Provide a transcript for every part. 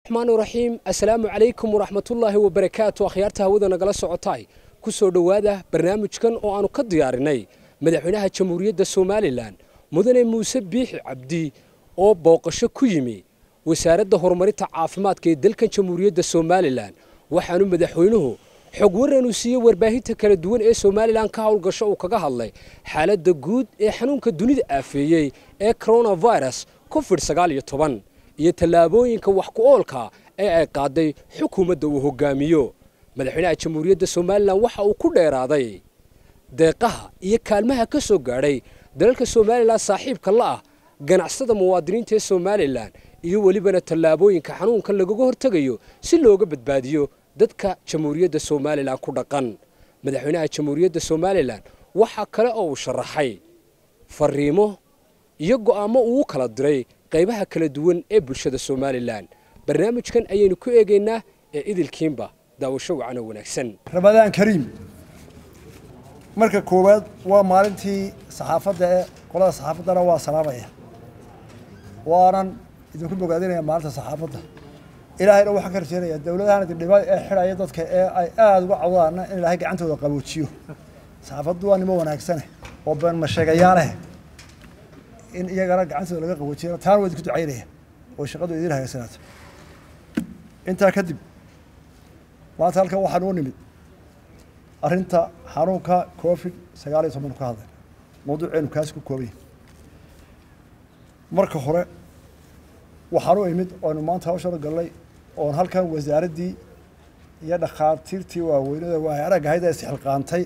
raxmaan raxiim assalaamu calaykum waraxmatullaahi wabarakaatu akhyaarta hawada nagala socotaay ku soo dhowaada barnaamijkan oo aanu ka diyaarinay madaxweynaha jamhuuriyadda somalilan mudane muuse biixi cabdi oo booqasho ku yimi wasaaradda horumarinta caafimaadka ee dalkan jamhuuriyadda somalilan waxaanu madaxweynuhu xog waranu siiyey warbaahinta kala duwan ee somalilan ka howlgasho uu kaga hadlay xaaladda guud ee xanuunka dunida aafeeyey ee coronavirus covid sagaal iyo toban iyo tallaabooyinka wax ku oolka ee ay qaaday xukuumadda uu hogaamiyo madaxweynaha jamhuuriyadda somalilan waxa uu ku dheeraaday deeqaha iyo kaalmaha ka soo gaadhay dalalka somalilan saaxiibka la ah ganacsada muwaadiniinta ee somalilan iyo welibana tallaabooyinka xanuunkan lagaga hortegayo si looga badbaadiyo dadka jamhuuriyadda somalilan ku dhaqan madaxweynaha jamhuuriyadda somalilan waxaa kale oo uu sharaxay fariimo iyo go'aamo uu u kala diray qaybaha kala duwan ee bulshada somalilan barnaamijkan ayaynu ku eegaynaa ee idilkiinba daawasho wacano wanaagsan ramadaan kariim marka koowaad waa maalintii saxaafadda ee qolada saxaafaddana waa salaamaya waanan idinku bogaadinaya maalinta saxaafadda ilaahayna waxaan ka rajeynaya dowladahan idindhiba ee xidhaya dadka ee ay aada uga cawdaana in ilaahay gacantooda qaboojiyo saxaafaddu waa nimo wanaagsane oo been masheegayaaleh in iyagana gacantooda laga qaboojiyo taana waa idinku ducaynaya oo shaqadu idin hagaasanaato intaa kadib maanta halkan waxaan u nimid arrinta xanuunka covid sagaal iyo toban ka hadlay mawduuceenu kaasi ku koobanya marka hore waxaan u imid oonu maanta hawshana gallay oon halkan wasaaraddii iyo dhakhaatiirtii waaweynada waay arag ahayd ee isxilqaantay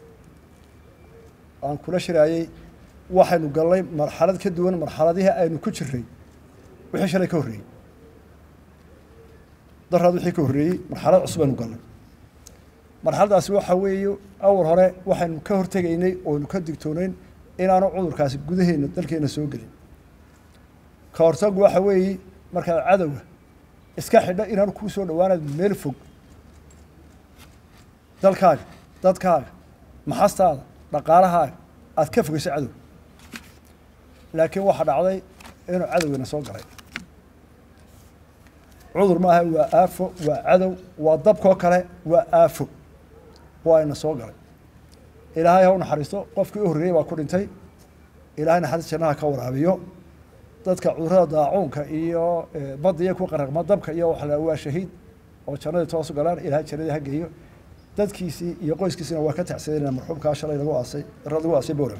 aan kula shiraayey waxaynu gallay marxalad ka duwan marxaladihii aynu ku jiray wixii shalay ka horreeyey daraad wixii ka horreeyey marxalad cusub aynu gallay marxaladaasi waxa weeye awal hore waxaynu ka hortegaynay oonu ka digtoonayn inaanu cudurkaasi gudaheena dalkeena soo gelin ka hortagu waxa weeye markaad cadowga iska xidha inaanu kuu soo dhawaanaad meel fog dalkaaga dadkaaga maxastaada dhaqaalahaaga aada ka fogeyso cadow laakiin waxaa dhacday inuu cadowgiina soo galay cudur maaha waa aafo waa cadow waa dabkoo kale waa aafo waa ina soo galay ilaahay ha u naxariisto qofkii u horreeyey baa ku dhintay ilahay naxariis jannaha ka waraabiyo dadka cudurada daacuunka iyo badda iyo ku qaraqma dabka iyo waxa waa shahiid oo jannadii toosu galaan ilahay jannadii ha geeyo dadkiisii iyo qoyskiisina waa ka tacsadeenaa marxuumkaa shalay lagu aasay lagu aasay bowrame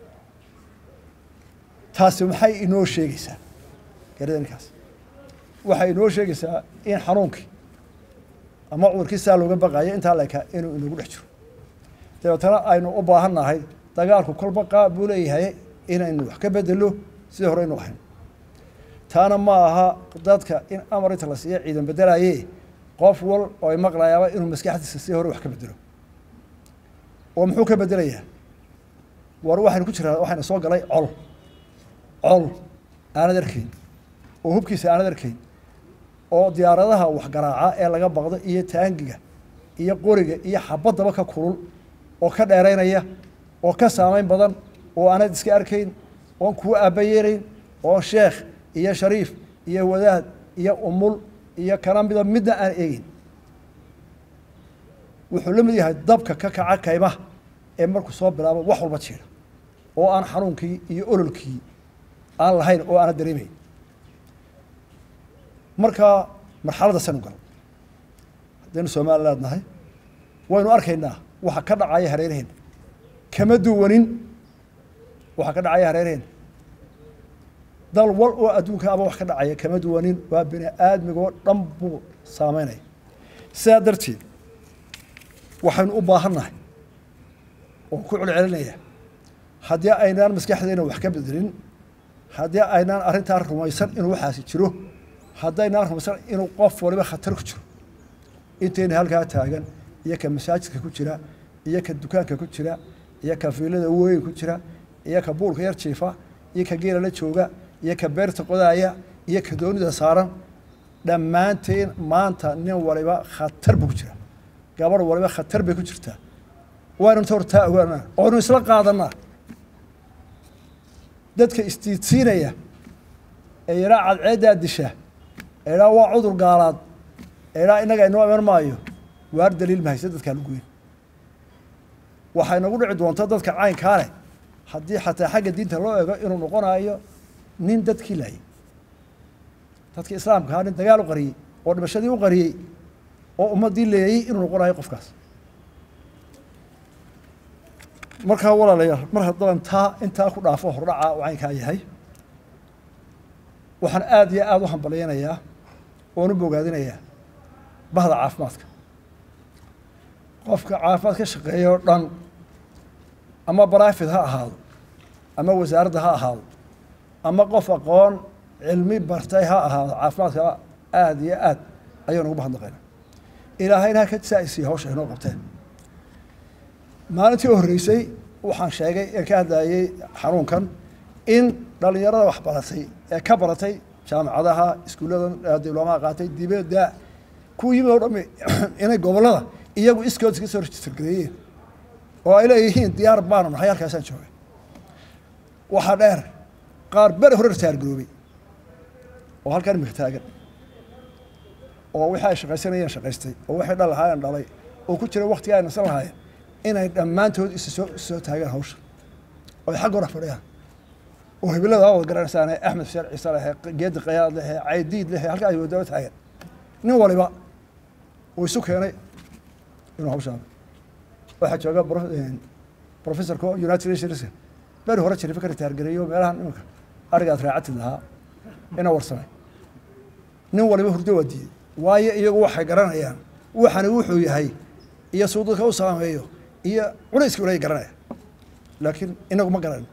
taasi maxay inoo sheegaysaa garadankaas waxay inoo sheegaysaa in xanuunkii ama cudurkii saa looga baqayo intaa lekaa inuu inagu dhex jiro dabeetana aynu u baahan nahay dagaalku kolba qaab buu leeyahay inaynu wax ka bedelo sidii hore aynu ahayn taana ma aha dadka in amar inta la siiya ciidan bedelaye qof wal oo ay maqlayaaba inuu maskaxdiisa si hore wax ka bedelo oo muxuu ka bedelayaa war waxaynu ku jiraa waxayna soo galay col col aanad arkayn oo hubkiisa aanad arkayn oo diyaaradaha waxgaraaca ee laga baqdo iyo taangiga iyo qoriga iyo xabaddaba ka kulul oo ka dheeraynaya oo ka saameyn badan oo aanad iska arkayn oon kuwa aabayeelayn oon sheekh iyo shariif iyo wadaad iyo umul iyo kana mida midna aan eegin wuxuu la mid yahay dabka ka kaca kaymaha ee markuu soo bilaabo wax walba jiira oo aan xanuunkii iyo ololkii aan lahayn oo aana dareemayn markaa marxaladda sanu galo haddaynu somaliland nahay waynu arkaynaa waxa ka dhacaya hareeraheena kama duwanin waxa ka dhacaya hareeraheena dal wal oo adduunka aba wax ka dhacaya kama duwanin waa bini aadmigoo dhan buu saameynaya sidaa darteed waxaynu u baahan nahay oo ku celcelinaya haddii aynaan maskaxdeena wax ka bedelin haddii aynaan arrintaa rumaysan inuu waxaasi jiro haddaynaan rumaysan inuu qof waliba khatar ku jiro intayna halkaa taagan iyo ka masaajidka ku jira iyo ka dukaanka ku jira iyo ka fiilada weyn ku jira iyo ka buulka yar jiifa iyo ka geela la jooga iyo ka beerta qodaaya iyo ka doonida saaran dhammaanteen maanta nin waliba khatar buu ku jira gabarh waliba khatar bay ku jirtaa waaynu inta hortaa ogaanaa oonu isla qaadanaa dadka istiidsiinaya ee yaraa cadceeddaa disha eedhaa waa cudur gaalaad eedhaa innaga inoo iman maayo waar daliil mahayse dadkaa laguyn waxay nagu dhici doontaa dadka caynkaa leh haddii xataa xagga diinta loo eego inuu noqonayo nin dadkii laayay dadkii islaamka ahaa nin dagaal u qariyey oo dhimashadii u qariyey oo ummaddii leeyey inuu noqonayo qofkaas markaa walaalayaal mar haddaan taa intaa ku dhaafo hordhaca uu caynkaa yahay waxaan aada iyo aada u hambalyaynayaa oon u bogaadinayaa bahda caafimaadka qofka caafimaad ka shaqeeya oo dhan ama barafid ha ahaado ama wasaaradda ha ahaado ama qof aqoon cilmi bartay ha ahaado caafimaadka aada iyo aad ayaynu ugu mahadnaqayna ilaahayna ha ka saa-isiiya hawsha inoo qabteen maalintii u horreysay waxaan sheegay ee ka hadlayey xanuunkan in dhalinyarada wax baratay ee ka baratay jaamacadaha iskuullada diblomaha qaatay dibadda kuwa yimid oo dhami inay gobollada iyagu iskood iska soo registergareeyeen oo ay leeyihiin diyaar baanu nahay halkaasaan joogay waxaa dheer qaar beri hore ritaargaroobay oo halkan imika taagan oo wixii ay shaqaysanayeen shaqaystay oo waxay dhal lahaayeen dhalay oo ku jira waktiga ay nasan lahaayeen inay dhammaantood isa soo isa soo taagaan hawsha oo ay xagga hore fadhiyaan oo hibilada wada garanaysaane axmed xuseen ciise lehe geedi qayaad lehe caydiid lehe halkaa ay wadaba taagan nin waliba uu isu keenay inuu hawshaan waxaa jooga professorka united nations beri hore jirifa ka ritaargareeyo meelahan iminka arigaad raacatid lahaa ina warsamay nin waliba hurdo waa diiday waayo iyagu waxay garanayaan waxani wuxuu yahay iyo suu dadka u saameeyo iyo culayskii ulay garanaya laakiin inagu ma garanayno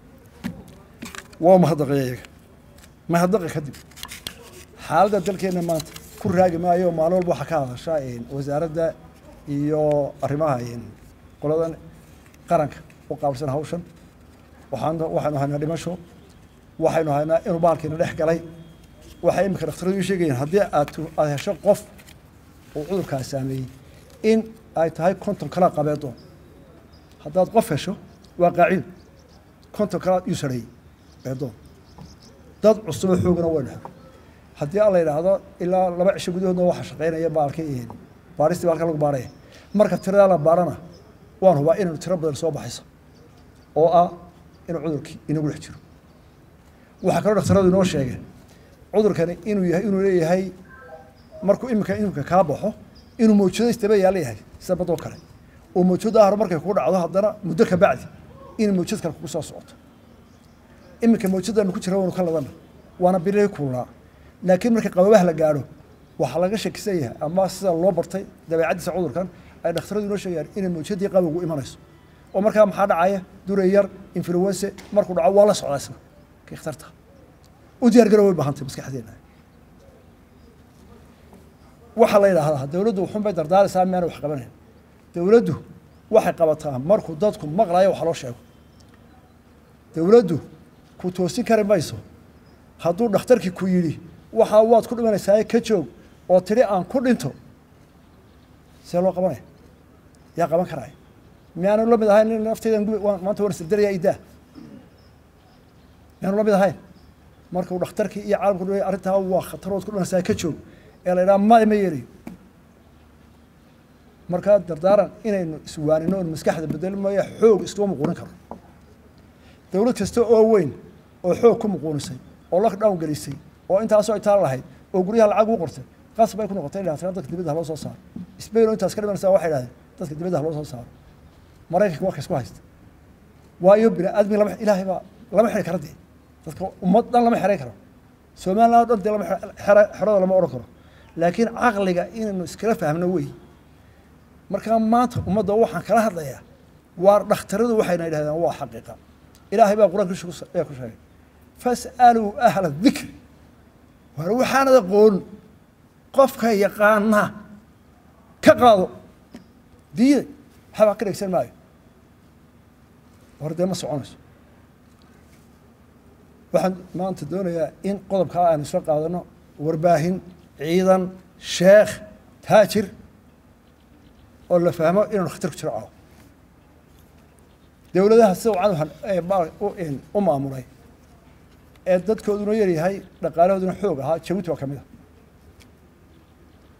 waa mahadaqaya iyaga mahadaqa kadib xaaladda dalkeenna maanta ku raagi maayo maalin walba waxaa ka hadasha wasaaradda iyo arrimaha qoladan qaranka u qaabilsan hawshan waxaan waxaynu haynaa dhimasho waxaynu haynaa inuu baalkiina dhex galay waxay imika dhakhtaradu ii sheegayeen haddii aad aada hesho qof uu cudurkaas saameeyey in ay tahay konton kalaa qabeedoon haddaad qof hesho waa qaacido konton kalaad iyuu sareeyey beedoon dad cusuboo xoogana waynu helo haddii alla yidhaahdo ilaa laba cisho gudahoodna waxaa shaqaynaya baalkii baaristii baalka lagu baaraya marka tiradaa la baarana waan hubaa inaynu tiro badan soo baxayso oo ah inuu cudurkii inagu dhex jiro waxaa kaloo dhakhtaradu inoo sheegeen cudurkani inuu yahay inuu leeyahay markuu iminka imika kaa baxo inuu mawjado istaba yaala yahay sida badoo kale oo mawjada hore markay kugu dhacdo haddana muddo ka bacdi in mawjad kale kugu soo socoto iminka mawjadanu ku jira waynu ka ladana waana bilihii kuulnaa laakiin marka qababaha la gaadho waxaa laga shakisan yahay ama sida loo bartay dabeecaddiisa cudurkan ay dhakhtaradu inoo sheegayaan inay mawjadii qabowgu imanayso oo markaa maxaa dhacaya duray yar influense markuu dhaco waa la socdaa isna kii khatarta u diyaar garow way baahantay maskaxdeena waxaa la yidhaahdaa dowladdu wuxun bay dardaaraysaa miyaana wax qabanayn dowladdu waxay qabataa markuu dadku maqlayo wax loo sheego dowladdu ku toosin kari mayso hadduu dhakhtarkii ku yidhi waxaa waad ku dhimanaysaa ka joog oo tidhi aan ku dhinto see loo qabanaya yaa qaban karaya miyaanu la mid ahayn in naftaydan gubi maanta waan isdardaraya idaa miyaanu la mid ahayn markuu dhakhtarkii iyo caalamku dh arrintaa waa khatarood ku dhimanaysaa ka joog ee la yidhaha ma ma yeelayo markaa dardaaran inaynu iswaanino on maskaxda bedeli maya xoog iskuma muquunin karo dowlad kasta oo weyn oo xoog ku muquunisay oo lockdown gelisay oo intaasoo itaal lahayd oo guryaha lacag u qortay qas bay ku noqotay inay hataan dadka dibadda haloo soo saaro spain oo intaas ka dhimanaysa waxay dhahdeen dadka dibadda haloo soo saaro maraykanka waa ka isku haysta waayo bini aadmi lama ilaahay baa lama xiri kara dee dadka ummad dhan lama xeray karo somaliland o dhan dee lama xero xerada lama odhan karo laakiin caqliga inaynu iskala fahmno wey markaa maanta ummadda waxaan kala hadlayaa waa dhakhtaradu waxayna yidhahdeen waa xaqiiqa ilaahay baa qur-aanka ayaa ku sheegay fas'aluu ahla dikri war waxaanad aqoon qofka yaqaana ka qaado diiday waxbaa ka dhegsan maayo war dee ma soconayso waxaan maanta doonayaa in qodobkaa aanu isla qaadano warbaahin ciidan sheekh taajir oo la fahmo inaanu khatar ku jiro caawo dowladaha sida wacan u maamulay ee dadkooduna yaryahay dhaqaalahooduna xoog ahaa jabuuti waa ka mid a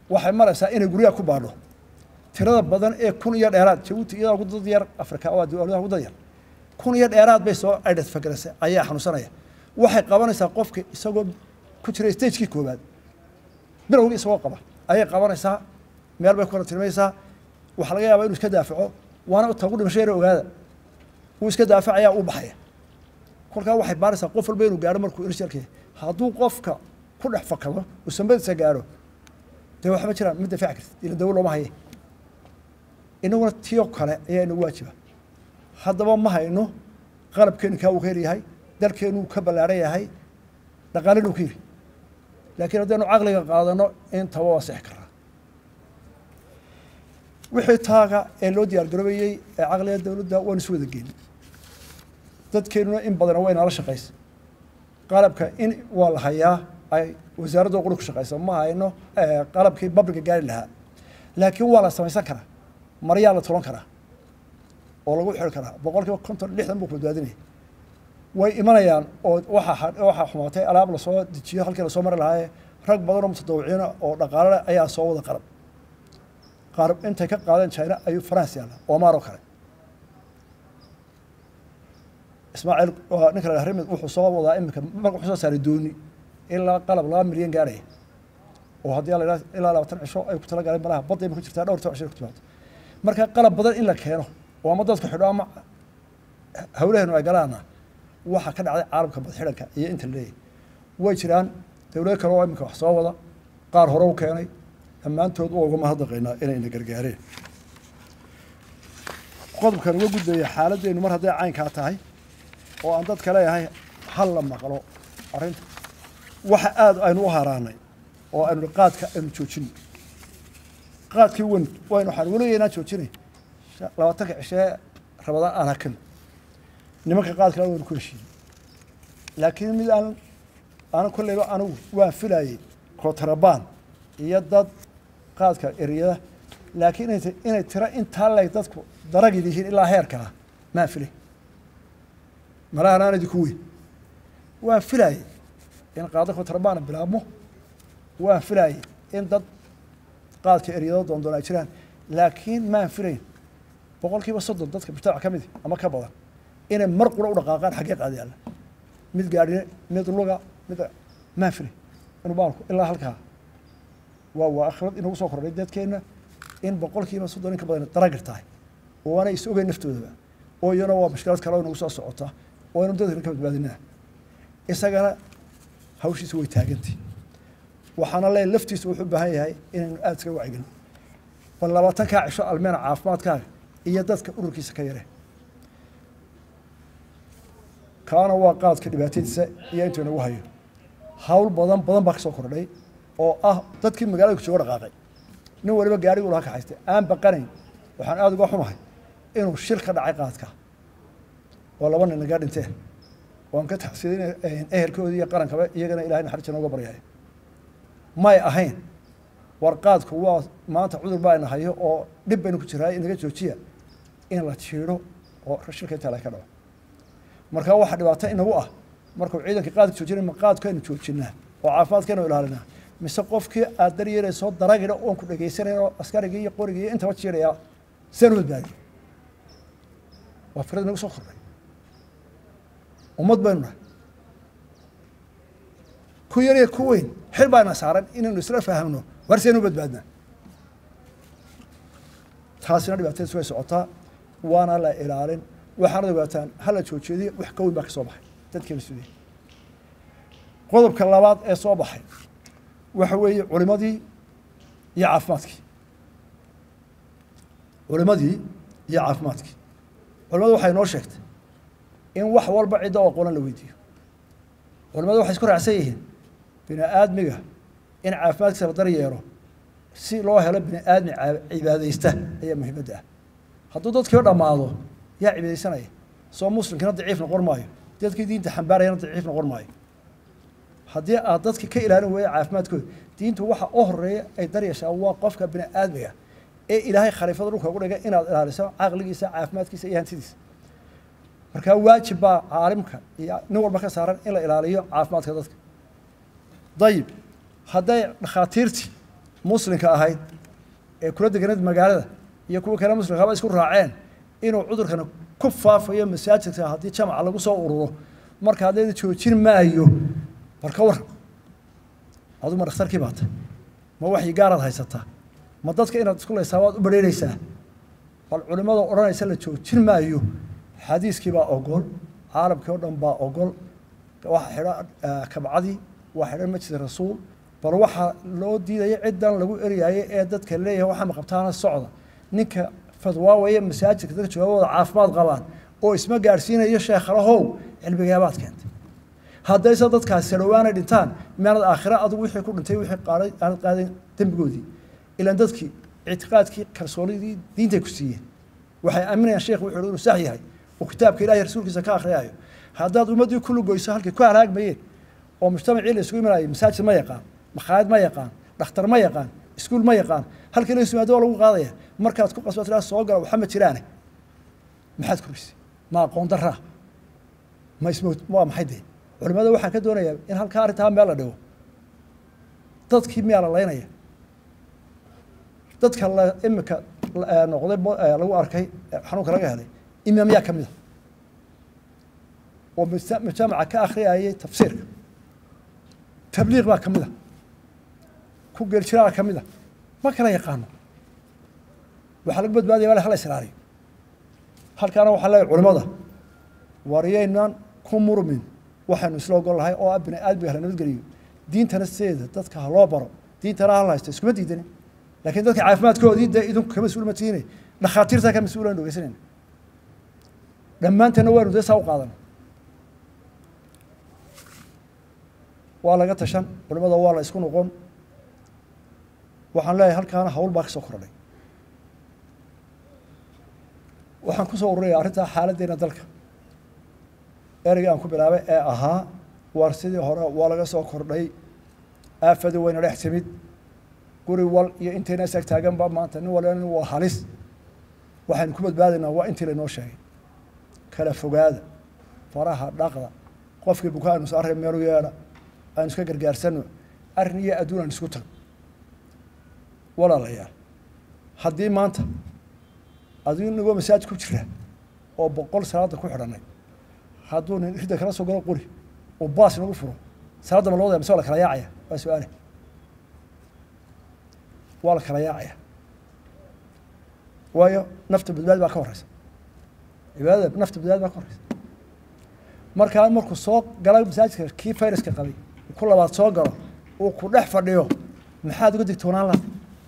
waxay maraysaa inay guryaha ku baadho tirada badan ee kun iyo dheeraad jabuuti iyadaa ugu dad yar afrika waa dowladaha ugu dad yar kun iyo dheeraad bay soo aidhasfagarasay ayaa xanuunsanaya waxay qabanaysaa qofka isagoo ku jira stagekii koowaad bilowgii isagoo qaba ayay qabanaysaa meel bay ku kala tilmaysaa waxaa laga yaabaa inuu iska daafaco waana tagu dhimasho yar ogaada wuu iska daafacayaa uu baxaya kolkaa waxay baaraysaa qof walba inuu gaaro markuu irshalka hadduu qofka ku dhex fakado uu sambadiisa gaaro dee waxba jiraan ma dafaaci kartid ila dawo looma haye inaguna tiyo kale ayaa inagu waajiba haddaba ma hayno qalabkeenu kaa uu ka yaryahay dalkeenu ka ballaaran yahay dhaqaalenu ka yiri laakiin haddaynu caqliga qaadano intaba waa sixi karaa wixii taaga ee loo diyaar garoobayey ee caqliga dowladda waanu isu wada geeni dadkeenuna in badana way nala shaqaysa qalabka in waa la hayaa ay wasaaradda quri ku shaqaysa ma hayno qalabkii babliga gaari lahaa laakiin waa la samaysan karaa maryaa la tulan karaa oo lagu xiri karaa boqol kiiba konton lixdan buu ku badbaadinaya way imanayaan oo waxaa waxaa xumaatay alaab lasoo dejiyo halkii lasoo mari lahaaye rag badan oo mutadawiciina oo dhaqaale leh ayaa soo wada qarab qaarab intay ka qaadeen china ayuu france yaalla omar oo kale ismaaciil waa ninka la rimid wuxuu soo wadaa iminka marka wuxuu soo saaray dooni ilaa qalab laba milyan gaaraya oo haddii la yidhaha ilaa labaatan cisho ay ku tala galeen malaha badda ima ku jirtaa dhowr tan cisho ku timaado marka qalab badan in la keeno oo ama dadku xidho ama hawlaheenu ay galaana waxaa ka dhacday caalamka badxidhanka iyo inta la leeyahy way jiraan dowlado kale oo iminka wax soo wada qaar hore u keenay dhammaantood waa uga mahadnaqaynaa inayna gargaareen qodobkan uga gudbaya xaaladdeenu mar hadday caynkaa tahay oo aan dadka leeyahay hal la maqlo arrinta waxa aada aynu u haraanay oo aynu qaadka aynu joojino qaadkii wen waynu waxaan weligeynaa joojinay labaatanka cishee rabadaan aan hakan nimanka qaadkale waynu ku heshiiyey laakiin mid aan aanan kolleyba anigu waan filayey kootarabaan iyo dad qaadka eriyada laakiin inay inay tiro intaa leeg dadku daragid yihiin ilaa heerkaa maan filay malahan aan idinku weyn waan filayey in qaado kootarabaan bilaabmo waan filayey in dad qaadka eryado doondoon ay jiraan laakiin maan filayn boqol kiiba soddon dadka mujtamac ka midi ama ka badan inay mar qura u dhaqaaqaan xaggee qaadi alla mid gaadhine mid luga mid maan filay inuu baalku ilaa halkaa waa waa akhrad inagu soo kordhay dadkeenna in boqol kiiba soddon in ka badan daragir tahay oo aanay is ogeyn naftoodaba oo iyana waa mashkilad kale oo inagu soo socota oo aynu dadkana ka badbaadinaa isagana hawshiisa way taagantay waxaana leeyahy laftiisa wuxuu u baahan yahay inaynu aada iskaga wacyigelin bal labaatankaa cisho almeena caafimaadkaaga iyo dadka ururkiisa ka yareen kaana waa qaadka dhibaatadiisa iyo intuu inagu hayo hawl badan badan baa ka soo kordhay oo ah dadkii magaalada jooga dhaqaaqay nin waliba gaarigu laha kaxaystay aan baqanayn waxaan aada uga xumahay inuu shil ka dhacay qaadka oo laba nin nagaa dhinteen waan ka taxsiidin ehelkoodii iyo qarankaba iyagana ilahay naxariista nooga baryaya may ahayn war qaadku waa maanta cudur baa ina hayo oo dhib baynu ku jiraay inaga joojiya in la jiidho oo shilka intaa laga ka dhaco marka waxaa dhibaato inagu ah markuu ciidanka qaadka joojinay ma qaadkaynu joojinaa oo caafimaadkaynu ilaalinaa mise qofkii aad daryeelaysoo daragina oon ku dhegaysanayn oo askarigii iyo qorigii iyo intaba jiiraya seen u badbaadiyo waa fikrad inagu soo kordhay ummad baynu nahay ku yar iyo ku weyn xil baana saaran inaynu isla fahamno war seen u badbaadnaa taasina dhibaatadiis way socotaa waana la ilaalin waxaana ogaataan hala joojiyadiy wax ka weyn baa ka soo baxay dadkeena sudey qodobka labaad ee soo baxay waxa weeye culimadii iyo caafimaadkii culimadii iyo caafimaadkii culimadu waxay noo sheegtay in wax walba cidda oo qolan la weydiiyo culimadu waxay isku raacsan yihiin bini aadmiga in caafimaadkiisa la daryeelo si loo helo bini aadmi cibaadaysta ayaa muhiimadda ah hadduu dadkii dhammaado yaa cibaadaysanaya soo muslimkiina daciif noqon maayo dadkii diinta xambaarayana daciif noqon maayo haddii aad dadka ka ilaalin weeya caafimaadkooda diintu waxa u horeeya ay daryeeshaa waa qofka bini aadmiga ee ilaahay khaliifada dhulka ugu dhigay inaad ilaaliso caqligiisa caafimaadkiisa iyo hantidiisa markaa waajib baa caalimka iyo nin walba ka saaran in la ilaaliyo caafimaadka dadka dayib hadday dhakhaatiirtii muslimka ahayd ee kula deganeed magaalada iyo kuwa kale muslimkaaba isku raaceen inuu cudurkan ku faafayo masaajidka haddii jamaca lagu soo ururo marka haddayda joojin maayo bal ka waran adu ma dhakhtarkii baata ma waxyi gaaraad haysataa ma dadka inaad isku laysaa waad u badheynaysaa bal culimmada odhanaysa la joojin maayo xadiiskii baa ogol caalamkii oo dhan baa ogol waxa xidhan kabcadii waa xidhan masjid rasuul bal waxaa loo diidaya ciddan lagu eryayo ee dadka leeyahay waxaa maqabtaana socda ninka fadwaawaya masaajidka dadka jawaabooda caafimaad qabaan oo isma gaadhsiinayo sheekhalahow cilmigaabaad keentay haddayse dadkaasi sadhowaanay dhintaan meelad aakhira adugu wixii ku dhintay wixii qaaday aanad qaadayn dembigoodii ilaan dadkii ictiqaadkii kalsoonidii diintay ku siiyeen waxay aaminayaan sheekhu wuxuu inuu sax yahay oo kitaabka ilahi rasuulkiisa ka akhriyaayo haddaad ummaddii ku lugoyso halkay ku halaagmayeen oo mujtamacii la isugu imanayay masaajid ma yaqaan makhaayad ma yaqaan dhakhtar ma yaqaan iskuul ma yaqaan halkii la isumaado waa lagu qaadaya markaad ku qasba tiraa soo gala waxa ma jiraane maxaad kurisay ma aqoon daraa ma ismo waa maxay dee culimada waxaan ka doonayaa in halkaa arrintaa meel la dhigo dadkii miyaa la laynaya dadka la imika noqday lagu arkay xanuunka laga helay imaamyaa ka mida oo mujtamaca ka akhriyayay tafsiirka tabliiq baa ka mida ku geeljiraa ka mida ma kala yaqaano waxaa lagu badbaadaya wala hala israariyo halkaana waxaa leeyahay culimada wariyaynan ku murmin waxaynu isla ogol lahay oo ah bini aadmiga hala nabadgeliyo diintana sideeda dadka ha loo baro diintana hala haysto iskuma diidanin laakiin dadka caafimaadkoodii dee idinku ka mas-uul ma tihiine dhakhaatiirtaa ka mas-uul aynu dhegeysanayna dhammaanteedna waynu dee saa u qaadana waa laga tashan culimada waa la isku noqon waxaan leeyahay halkaana hawl baa ka soo kordhay waxaan ku soo ururaya arrintaa xaaladdeena dalka ereyga aan ku bilaabay ee ahaa waar sidii hore waa laga soo kordhay aafadii wayna dhex timid guri wal iyo intayna isaag taaganba maanta nin walba nin waa halis waxaynu ku badbaadaynaa waa intii laynoo sheegay kala fogaada faraha dhaqda qofkii bukaa aynu saarray meelu yeedha aynu iska gargaarsano arrin iyo adduun aan isku tag walaalayaal haddii maanta adigu nigoo masaajid ku jira oo boqol salaada ku xidhanay hadduu nin ridda kala soo galo quri oo baas nagu furo salaadda ma loo daya mise waa la kala yaacaya waa su-aale waa la kala yaacaya waayo nafta badbaadi baa ka horeysa cibaadada nafta badbaadi baa ka horeysa markaa markuu soo gala masaajidka kii fayraska qabay ku labaad soo galo uu ku dhex fadhiyo maxaad uga digtoonaan laha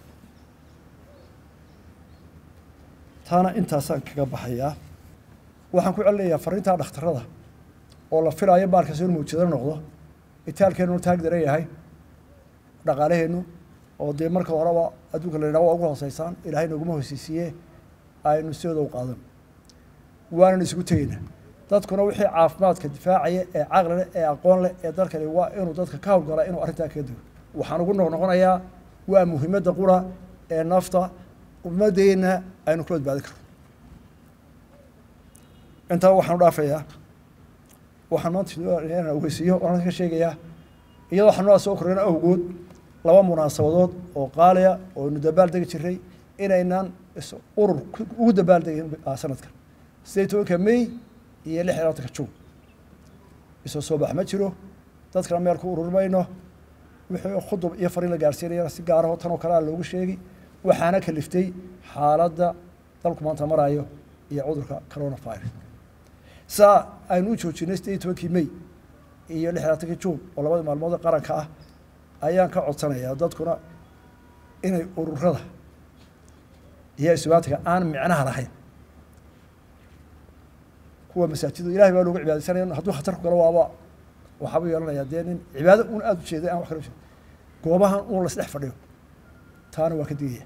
taana intaasaan kaga baxayaa waxaan ku celinayaa fariintaa dhakhtarada oo la filaayo baalkaas inuu mawjado noqdo itaalkeenu taag daran yahay dhaqaalaheennu oo dee marka horeba adduunka la yidhaha waa ugu hooseysaan ilaahay noguma hooseysiiye aynu sidooda u qaadan waanan isugu tegeynaa dadkuna wixii caafimaadka difaacaya ee caqli leh ee aqoon leh ee dalkani waa inuu dadka ka howlgala inuu arrintaa kaga digo waxaan ugu noqnoqonayaa waa muhiimadda qura ee nafta ummadeenna aynu kula badbaadin karno intaa waxaan u dhaafayaa waxaan maanta inaan ogeysiiyo oan ka sheegayaa iyadoo xanuunaa soo korreyna awgood laba munaasabadood oo qaaliya oo aynu dabaal degi jiray inaynaan urur ugu dabaal degin sanadkan sideed tobanka may iyo lix iyo labatanka juun isoo soo bax ma jiro dadkana meel ku urur mayno wixii khudub iyo fariin la gaarsiinayana si gaaraho tan oo kale a loogu sheegi waxaana kaliftay xaaladda dalku maanta maraayo iyo cudurka coronavirus saa aynu u joojinay sideed iyo tobankii may iyo lix iyo labaatankii juun oo labadii maalmood ee qaranka ah ayaan ka codsanayaa dadkuna inay ururada iyo isubaatiga aan micnaha lahayn kuwa masaajida ilahay baa loogu cibaadaysanaya hadduu khatar ku galo waaba waxaabuu yeelanayaa dee nin cibaado un aada u jeeday aan wax kala ujeed goobahan un lasdhex fadhiyo taana waa ka digaya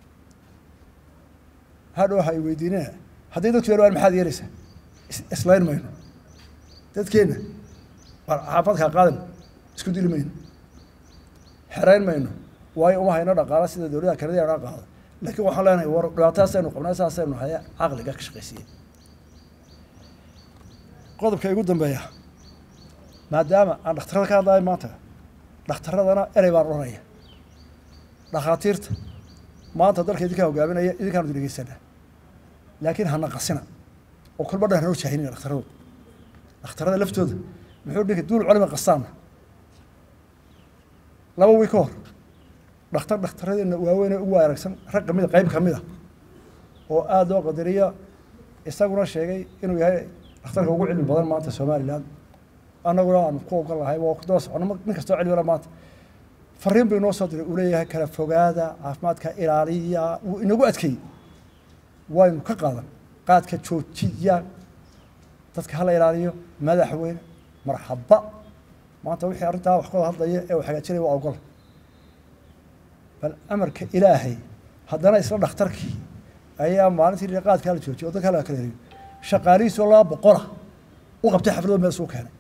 hadhow hay weydiinina hadday dadku yeelwaan maxaad yeelaysaa islayn mayno dadkeenna xaafadkaa qaadan isku dili mayno xerayn mayno waayo uma hayno dhaqaala sida dowladaha kanadiya naga qaado laakiin waxaan leenahay war dhibaataasaynu qabnaa saasaynu haya caqliga ka shaqaysiiya qodobka igu dambeeya maadaama aan dhakhtarada ka hadlayo maanta dhakhtaradana erey baan odhanaya dhakhaatiirta maanta dalka idinkaa hogaaminaya idinkaanu idin dhegeysanaa laakiin hana qasina oo kolba dhan hanoo jaahinina dhakhtaradu dhakhtarada laftooda muxuu dhinka duul culima qastaana laba wiil ka hor dhakhtar dhakhtaradeenna waaweyn ee ugu aragsan rag kamida qayb kamid a oo aada loo qadariya isaguna sheegay inuu yahay dhakhtarka ugu cilmi badan maanta somalilan annaguna aanu ku ogon lahay waa ku daba socono nin kastoo cilmila maanta fariin buu inoo soo diray uu leeyahay kala fogaada caafimaadka ilaaliya wuu inagu adkeeyey waynu ka qaadan qaadka joojiya dadka hala ilaaliyo madaxweyne marxaba maanta wixii arrintaa wax kawada hadlaya ee uu hagaajinaya waa ogol bal amarka ilaahay haddana isla dhakhtarkii ayaa maalintii qaadkaa la joojiyay oo dadka la kala heriyo shaqaalihiisoo laba boqola u qabtay xaflado meel suu keenay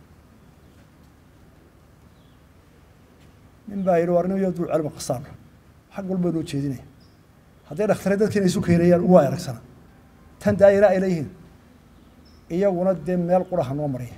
nin baa yidhi war nin yo dul calima qasaan xag walba noo jeedinaya hadday dhakhtare dadkiina isu keenayaan ugu aragsana tan daayira ay leeyihiin iyaguna dee meel qura ha noo mariya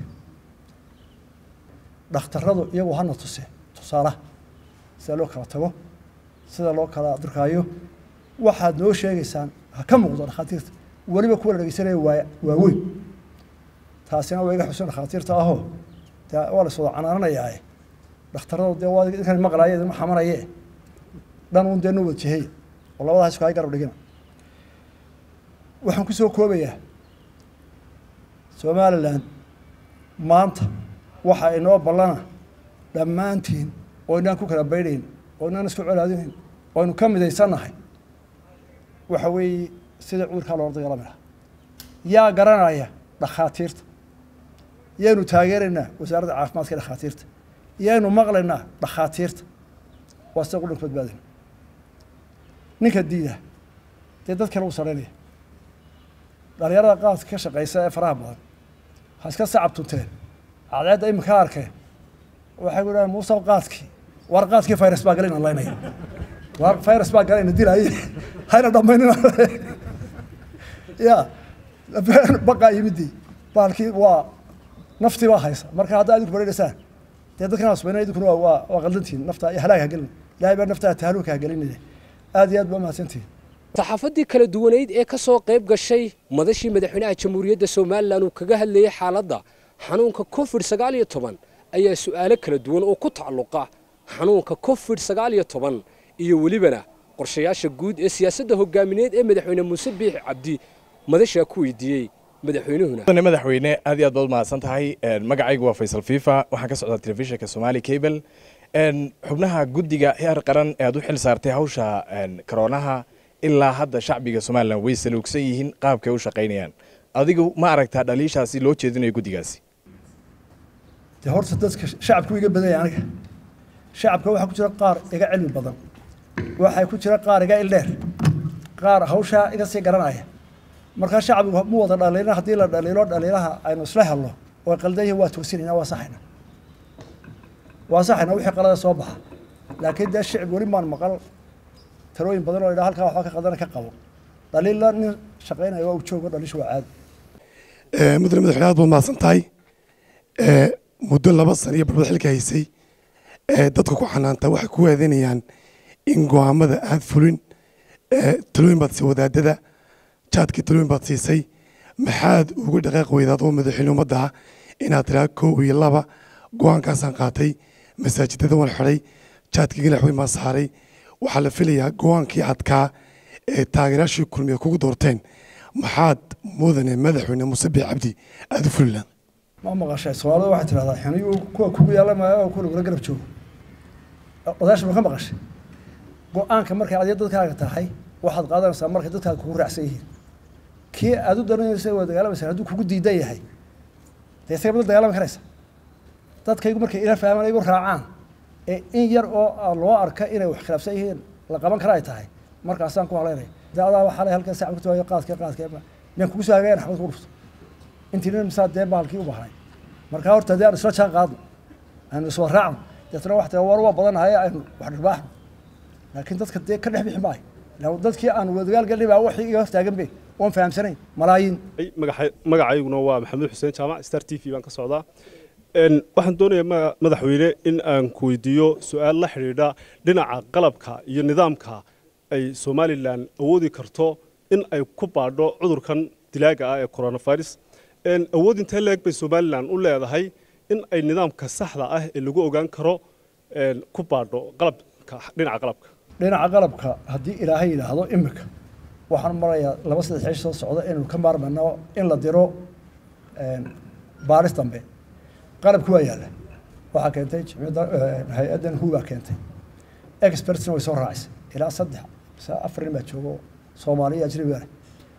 dhakhtaradu iyagu hana tuse tusaalaha sida loo kala tago sida loo kala durkaayo waxaad noo sheegaysaan ha ka muuqdo dhakhaatiirta weliba kuwa la dhegeysanaya waa waaweyn taasina waa iga xusin dhakhaatiirta ahoo dee waa la soo canaananayaa dhakhtaradu dee waa idinkan maqlaaye idinma xamanaye dhan un dee noo wada jehey oo labada haysku hay garab dhigina waxaan ku soo koobayaa somalilan maanta waxa inoo ballana dhammaantiin oo inaan ku kala baydhayn oo inaan isku colaadinayn oo aynu ka midaysannahay waxa weeye sida cudurkaa loola dagaalami lahaa yaa garanaya dhakhaatiirta yaanu taageeraynaa wasaaradda caafimaadka ee dhakhaatiirta yaanu maqlaynaa dhakhaatiirta waa sida qudhanka badbaadina ninka diida dee dad kale u saraynaya dhalinyarada qaadka ka shaqeysa ee faraha badan ha iska sacab tunteen cadceedda iminka arkeen waxay ku dhahan muusaw qaadkii war qaadkii virus baa galayna laynaya war virus baa galayna dilaaye hayna dhamaynina ya baqaa yimidii baalkii waa naftii baa haysa marka haddaa idinku bareereysaan dee dadkan asbayna idinkuna waa waa waa qaldantihin nafta halaag ha gelin ilahay baa naftaa tahaluka ha gelinaya aad iyo aad baa mahadsantihin saxaafadii kala duwaneyd ee ka soo qayb gashay madashii madaxweynaha jamhuuriyadda somalilan uu kaga hadlayay xaaladda xanuunka covid sagaal iyo toban ayaa su'aalo kala duwan oo ku tacalluqa xanuunka covid sagaal iyo toban iyo welibana qorshayaasha guud ee siyaasadda hogaamineed ee madaxweyne muuse biixi cabdi madashaa ku weydiiyey madaxweynuhuna madaxweyne aad iyo aad baad mahadsan tahay magacaygu waa faysal fifa waxaan ka socdaa telefishinka somali cable xubnaha guddiga heer qaran ee aad u xil saartay hawsha karoonaha ilaa hadda shacbiga somalilan way saluugsan yihiin qaabkay u shaqaynayaan adigu ma aragtaa dhaliishaasi loo jeedinayo guddigaasi dee horta dadka shacabku iga badanya aniga shacabka waxaa ku jira qaar iga cilmi badan waxaa ku jira qaar iga ildheer qaar hawshaa iga sii garanaya markaa shacbigu mu wada dhaliilna haddii la dhaliilo dhaliilaha aynu isla helno oo qaldan yihin waa toosinayna waa saxayna waa saxayna wixii qalada soo baxa laakiin dee shicib weli maan maqal talooyin badan oo idhaa halkaa waxba ka qadana ka qabo dhaliilla nin shaqaynaya waa u joogo dhaliishu waa caadi mudane madaxweyne aad baad mahadsan tahay muddo laba sana iyo barbad xilka haysay dadka ku xanaanta waxay ku waadanayaan in go'aamada aad fulin talooyin baad siisay wadaadada jaadkii talooyin baad siisay maxaad uga dhaqaaq weydaad oo madaxweyne ummadda ah inaad tiraa kow iyo laba go'aankaasaan qaatay masaajidada waan xidhay jaadkii galaxweyn baan saaray waxaa la filayaa go-aankii adkaa ee taageerayaashii kulmiya kugu doorteen maxaad mudane madaxweyne muuse biix cabdi aada u fulilaan ma maqashay soomaalida waxay tidhahdaa xaniyuu kuwa kugu yaala maayo oo kuwa lagula garab joogo odaasha ma ka maqashay go-aanka markay adiga dadkaaga tahay waxaad qaadanaysaa markay dadkaaga kugu raacsan yihiin kii aad u daranaysa waa dagaalamaysa hadduu kugu diidan yahay dee isaga badan dagaalami karaysa dadkaygu markay ila fahmaan igu raacaan ee in yar oo loo arka inay wax khilaafsan yihiin la qaban kara ay tahay markaasaan ku haleynaya dee adaa waxaa le halkaa sacab ku waayo qaadka qaadka miyaan kugu soo hagayan xabad ku dhufto intii nin misaa dee bahalkii u bahnay markaa horta dee aan isla jaan qaadno aanu iswa raacno deetna wax war waa badanahay aynu wax dhirbaaxno laakiin dadka dee ka dhex bixi maayo ila dadkii aan wadagaal galnay baa waxii iga hortaagan be oon fahamsanayn malaayiin magacayguna waa maxamuud xuseen jaamac star t v baan ka socdaa waxaan doonayaa madaxweyne in aan ku weydiiyo su-aal la xidhiidha dhinaca qalabka iyo nidaamka ay somalilan awoodi karto in ay ku baadho cudurkan dilaaga ah ee coronavirus awood intee leeg bay somalilan u leedahay in ay nidaamka saxda ah ee lagu ogaan karo ku baadho qalabka dhinaca qalabka dhinaca qalabka haddii ilaahay yidhaahdo imika waxaan marayaa laba saddex xish soo socda inaynu ka maarmayno in la diro baaris dambe qalabki waa yaalla waxaa keentay jimciyadda hay-addan huubaa keentay expertsna way soo raacisay ilaa saddex mise afar nin baa joogo soomaaliya ajnabiga leh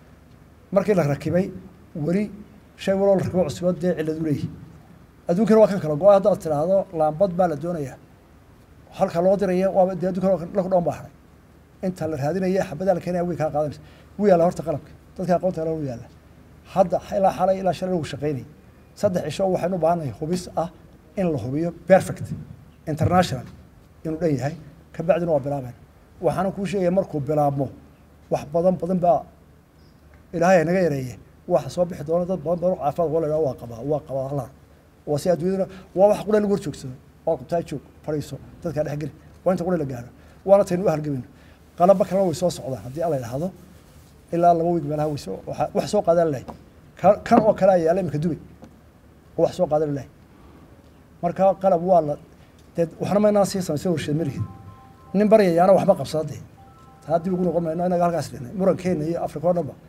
markii la rakibay weli shay waloo la rakibo cusubo dee cilladu leeyihi adduunkana waa kan kala go-a haddaad tidhaahdo laambad baa la doonayaa halka loo diraya waaba dee adduunkana laku dhoon baa haray inta la raadinaya xabadaa la keenaya way kaa qaadanaysa wuu yaalla horta qalabka dadka aqoonta hela wuu yaalla hadda ilaa xalay ilaa shalay lagu shaqaynayay saddex cisho waxaynu u baahannahay hubis ah in la hubiyo perfect international inuu dhan yahay kabacdina waa bilaabeen waxaana kuu sheegaya markuu bilaabmo wax badan badan baa ilaahay naga yareeye waxa soo bixi doona dad badan badan caafimaad waa la waa qabaa waa qabaa halar waa si adduunyaduna waa wax qura lagu horjoogsado waa qabtaa joog fadhiiso dadkaa dhex geli waa inta qura la gaaro waana taynu u halgamayno qalaba kalena way soo socdaan haddii alla yidhaahdo ilaa laba wiig meelaha way soo wax soo qaadan lahay kan oo kale ayaa yaala imika dubay oo wax soo qaadan lahay marka qalab waa la dee waxna maynaan sii samaysay warsheed malihin nin baryayaana waxba qabsada dee taa dib ugu noqon mayno inaga halkaas dhihnay murankeena iyo afrika oo dhanba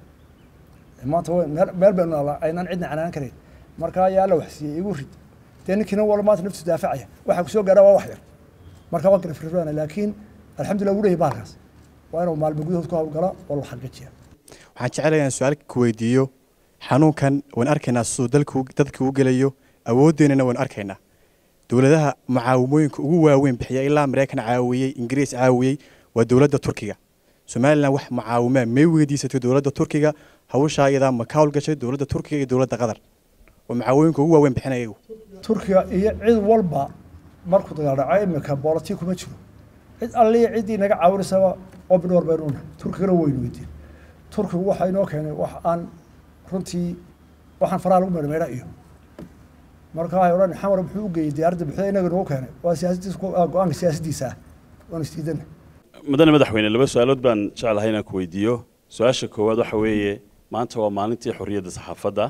maanta meel baynu naalaa aynaan cidna canaanan karayn marka ayaa alla wax siiyey igu rid dee ninkiina wala maanta naftiisu daafacaya waxaa kusoo gaara waa wax yar marka waa kala firfirana laakiin alxamdulillah wuu leeyahy bahalkaas waa inuu maalmo gudahood ku hawlgala oo la xaqiijiya waxaan jecelahay inaan su-aal ku weydiiyo xanuunkan waan arkaynaa siduu dalku dadka u gelayo awooddeenana waan arkaynaa dowladaha mucaawimooyinka ugu waaweyn bixiya ilaa maraykan caawiyey ingiriis caawiyey waa dowladda turkiga somalilan wax mucaawimaa may weydiisatay dowladda turkiga hawshaa iyadaa ma ka howlgashay dowladda turkiga iyo dowladda qatar oo mucaawimooyinka ugu waaweyn bixinaya iyagu turkiga iyo cid walba markuu dagaal dhaco imika booloti kuma jiro cid alliya ciddii naga caawinaysaba obinor baynu nahay turkigana waynu weydiin turkigu waxa inoo keenay wax aan runtii waxaan faraha lagu meedhmeedha iyo marka waxay odhan xamar muxuu u geeyey diyaaradda buxda inaga nagu keenay waa siyaasadiis go-aanka siyaasaddiisa ah waanu isdiidana mudane madaxweyne laba su-aalood baan jeclahay inaan ku weydiiyo su-aasha koowaad waxa weeye maanta waa maalintii xorriyadda saxaafadda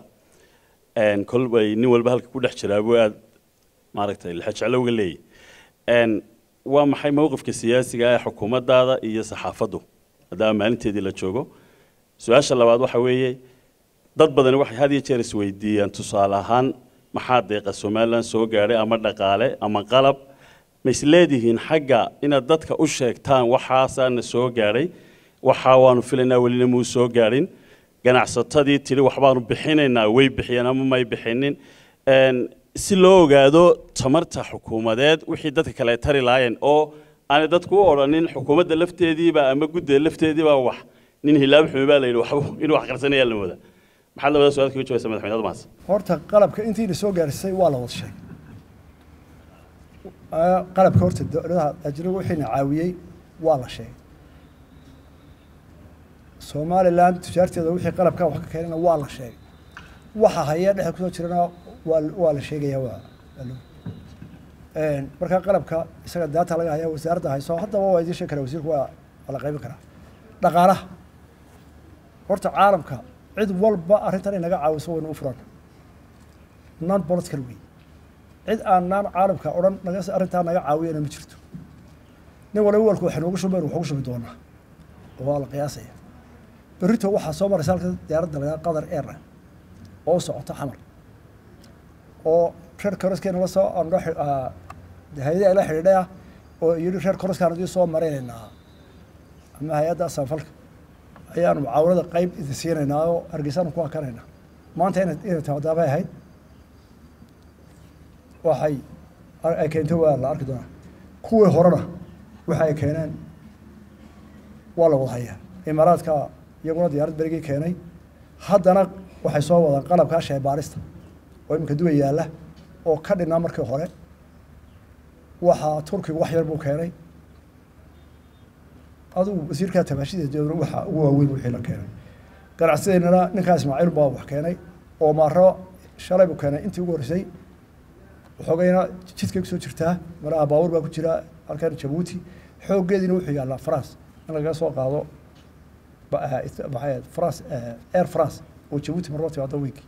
kolbay nin walba halka ku dhex jiraa buu aad maaragtay lixajeclo uga leeyahy waa maxay mowqifka siyaasiga ee xukuumaddaada iyo saxaafaddu maadaama maalinteedii la joogo su-aasha labaad waxa weeye dad badani waxay had iyo jeer isweydiiyaan tusaale ahaan maxaa deeqa somalilan soo gaadhay ama dhaqaale ama qalab ma isleedihiin xagga inaad dadka u sheegtaan waxaasaana soo gaadhay waxaa waanu filaynaa welina muu soo gaadhin ganacsatadii tidhi waxbaanu bixinaynaa way bixiyeen ama may bixinin si loo ogaado tamarta xukuumadeed wixii dadka kale tari lahaayeen oo aanay dadku u odhanin xukuumadda lafteediiba ama guddida lafteediiba wax nin hilaab xumi baa la yidhi waxba inuu wax qarsanayaa la moodaa maxaad labada su-aal kaga jawabaysa madaxweyne admaas horta qalabka intiina soo gaarisay waa la wada sheegay qalabka horta dowladaha ajnabiga wixiina caawiyey waa la sheegay somalilan tujaarteeda wixii qalabka wax ka keenana waa la sheegay waxa haya dhexda kusoo jirana waa waa la sheegaya waa marka qalabka isaga daata laga haya wasaaradda hayso haddaba waa idiin sheegi karaa wasiirku waa waa la qaybin karaa dhaqaalaha horta caalamka cid walba arrintan inaga caawiso waynu u furan non political wey cid aan naan caalamka odhan naga arrintaa naga caawiyana ma jirto nin waliba walku waxay noogu shubayn waxugu shubi doonaa oo waa la qiyaasaya berrito waxaa soo maraysa halka diyaaradda lagaa qatar airline oo u socota xamar oo reer koroskeena la soo andho hay-adaha ila xidhiidhay ah oo yidhi reer koroskaan adii soo maraynaynaa ama hay-adda asanfalka ayaanu mucaawanada qayb idin siinaynaa oo hargeysaanu ku akanaynaa maanta ina inay tamadaabay ahayd waxay ay keento waa la arki doonaa kuwii horena waxa ay keeneen waa la wada hayaa imaaraadka iyaguna diyaarad berigii keenay haddana waxay soo wadaan qalabkaa sheebaarista oo iminka duwa yaalla oo ka dhinaa markii hore waxaa turkigu wax yar buu keenay adugu wasiirkaa tabaashideedna waxa ugu waaweyn wixii la keenay ganacsideennana ninkaa ismaaciil baa wax keenay oo maaro shalay buu keenay intii ugu horreysay waxoogayna jidkay kusoo jirtaa maraha baabuur baa ku jira halkan jabuuti xooggeediina wuxuu yaallaa france in lagaga soo qaado maxay france air france oo jabuuti marba timaado weynki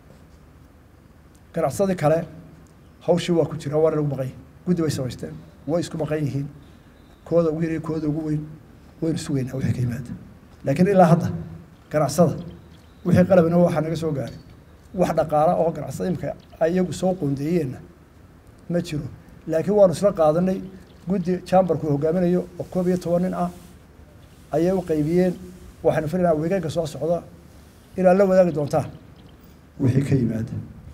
ganacsadii kale hawshii waa ku jira waana lagu maqan yihin guddi bay samaysteen way isku maqan yihiin kooda ugu yar kooda ugu weyn waynu sugaynaa wixii ka yimaada laakiin ilaa hadda ganacsada wixii qalabina waxaa naga soo gaaray wax dhaqaala oo ganacsada imika iyagu soo qoondeeyeenna ma jiro laakiin waanu isla qaadanay guddi chamberku hogaaminayo oo koob iyo toban nin ah ayay u qaybiyeen waxaynu filaynaa weegaanka soo socda inaad la wadaagi doontaan wixii ka yimaada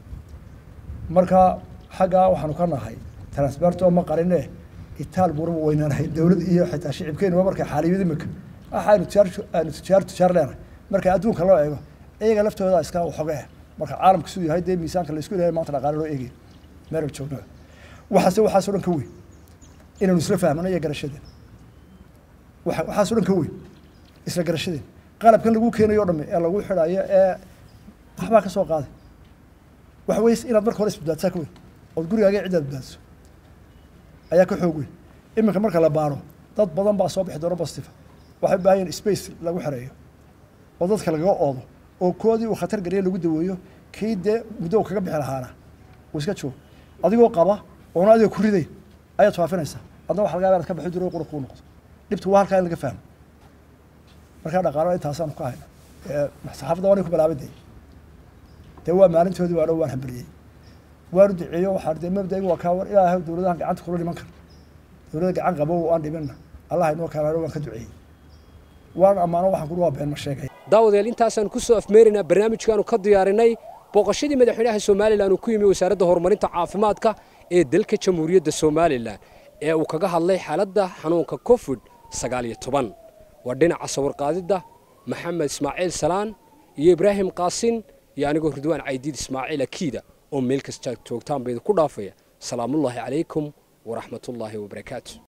marka xaggaa waxaanu ka nahay transberto ma qarine itaal buuraba weynaanahay dowlad iyo xitaa shicibkeenuba markay xaaliyad imika waxaanu tijaar aanu tijaar tijaar leenahay marka adduunka loo eego iyaga laftooda iska waxooga ah marka caalamka siduu yahay dee miisaanka laisku ilahay maanta dhaqaale loo eegay meel joogno waxaase waxaasoo dhan ka weyn inaynu isla fahmano iyo garashadeen waxaasoo dhan ka weyn isla garashadeen qalabkan lagu keenayo o dhamme ee lagu xidhayo ee waxbaa ka soo qaaday waxa weye inaad marka hore isbadbaadsaa ka weyn ood gurigaaga ciddaad badbaadso ayaa ka xoog weyn iminka marka la baaro dad badan baa soo bixi doona bostiva waxay u baahan yihin space lagu xereeyo oo dadka lagaga oodo oo koodii uu khatar geliya lagu daweeyo kii dee muddo uu kaga bixi lahaana uu iska joogo adigoo qaba oona adiga ku ridayn ayaad faafinaysaa adna waxa laga yaba inaad ka bixi diro qura kuu noqdo dhibtu waa halkaa in laga fahmo markaa dhaqaalo intaasaanu ka hayna saxaafadda waanay ku balaabaday dee waa maalintoodii waano waan hambaliyey waanu duceeyo waxaan dee mabdaigu waa kaa war ilaahay dowladahan gacanta kula dhiman kara dowladda gacan qabo aan dhiminna allah inoo kaalano waan ka duceeyey waan ammaano waxaan kuli waa been ma sheegay daawadayaal intaasaan ku soo afmeeraynaa barnaamijkaanu ka diyaarinay booqashadii madaxweynaha somalilan uu ku yimi wasaaradda horumarinta caafimaadka ee dalka jamhuuriyadda somalilan ee uu kaga hadlay xaaladda xanuunka covid sagaal iyo toban waa dhinaca sawirqaadidda maxamed ismaaciil salaan iyo ibraahim qaasin iyo anigoo ridwaan caydiid ismaaciil akiida oo meel kasta joogtaan ba idinku dhaafaya salaamullaahi calaykum waraxmatullaahi wabarakaatu